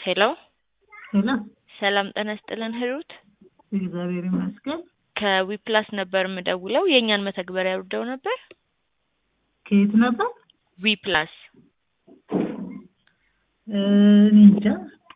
ሄሎ ሄሎ ሰላም ጤና ይስጥልን ሂሩት እግዚአብሔር ይመስገን። ከዊፕላስ ነበር የምደውለው የእኛን መተግበሪያ አውርደው ነበር ከየት ነበር? ዊፕላስ እ እኔ እንጃ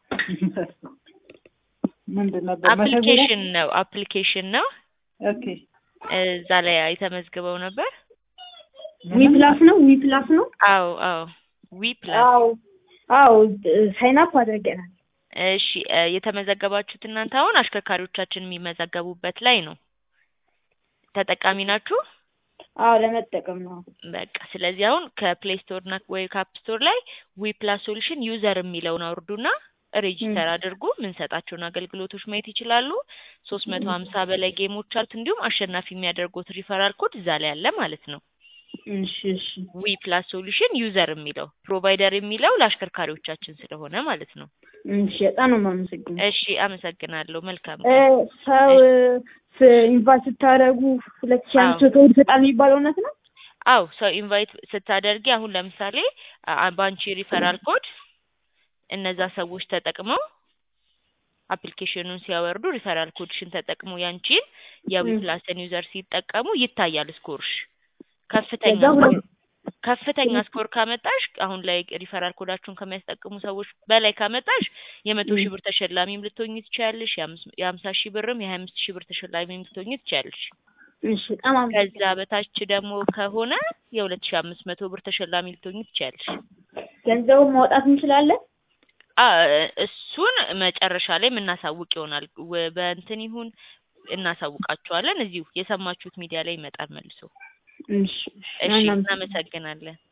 ምንድን ነበር መተግበሪያ? አፕሊኬሽን ነው አፕሊኬሽን ነው ኦኬ እዛ ላይ የተመዝግበው ነበር ዊ ፕላስ ነው ዊ ፕላስ ነው። አዎ አዎ ዊፕላስ አዎ አዎ ሳይን አፕ አድርገናል። እሺ እ የተመዘገባችሁት እናንተ አሁን አሽከርካሪዎቻችን የሚመዘገቡበት ላይ ነው ተጠቃሚ ናችሁ አዎ ለመጠቀም ነው። በቃ ስለዚህ አሁን ከፕሌይ ስቶር እና ወይ ከአፕ ስቶር ላይ ዊ ፕላስ ሶሉሽን ዩዘር የሚለውን አውርዱና ሬጂስተር አድርጉ። የምንሰጣቸውን አገልግሎቶች ማየት ይችላሉ። ሶስት መቶ ሀምሳ በላይ ጌሞች አሉት። እንዲሁም አሸናፊ የሚያደርጉት ሪፈራል ኮድ እዛ ላይ አለ ማለት ነው። እሺ እሺ ዊ ፕላስ ሶሉሽን ዩዘር የሚለው ፕሮቫይደር የሚለው ለአሽከርካሪዎቻችን ስለሆነ ማለት ነው። እሺ በጣም ነው የማመሰግነው። እሺ አመሰግናለሁ። መልካም እ ሰው ኢንቫይት ስታደርጉ ሁለት ሺህ አምስት መቶ ብር ይሰጣል የሚባለው እውነት ነው? አው ሰው ኢንቫይት ስታደርጊ አሁን ለምሳሌ አ- በአንቺ ሪፈራል ኮድ እነዛ ሰዎች ተጠቅመው አፕሊኬሽኑን ሲያወርዱ ሪፈራል ኮድሽን ተጠቅመው ያንቺን የዊፕላስን ዩዘር ሲጠቀሙ ይታያል ስኮርሽ ከፍተኛ ከዛ ሁለት ከፍተኛ ስኮር ካመጣሽ አሁን ላይ ሪፈራል ኮዳችሁን ከሚያስጠቅሙ ሰዎች በላይ ካመጣሽ የመቶ ሺህ ብር ተሸላሚም ልትሆኚ ትችያለሽ። የአምስ- የሀምሳ ሺህ ብርም የሀያ አምስት ሺህ ብር ተሸላሚም ልትሆኚ ትችያለሽ። እሺ በጣም ከዛ አመሰግናለሁ። በታች ደግሞ ከሆነ የሁለት ሺህ አምስት መቶ ብር ተሸላሚ ልትሆኚ ትችያለሽ። ገንዘቡን ማውጣት እንችላለን? አ እሱን መጨረሻ ላይ የምናሳውቅ ይሆናል። ወ- በእንትን ይሁን እናሳውቃቸዋለን። እዚሁ የሰማችሁት ሚዲያ ላይ ይመጣል መልሶ። እሺ እሺ እናመሰግናለን። እናመሰግናለን።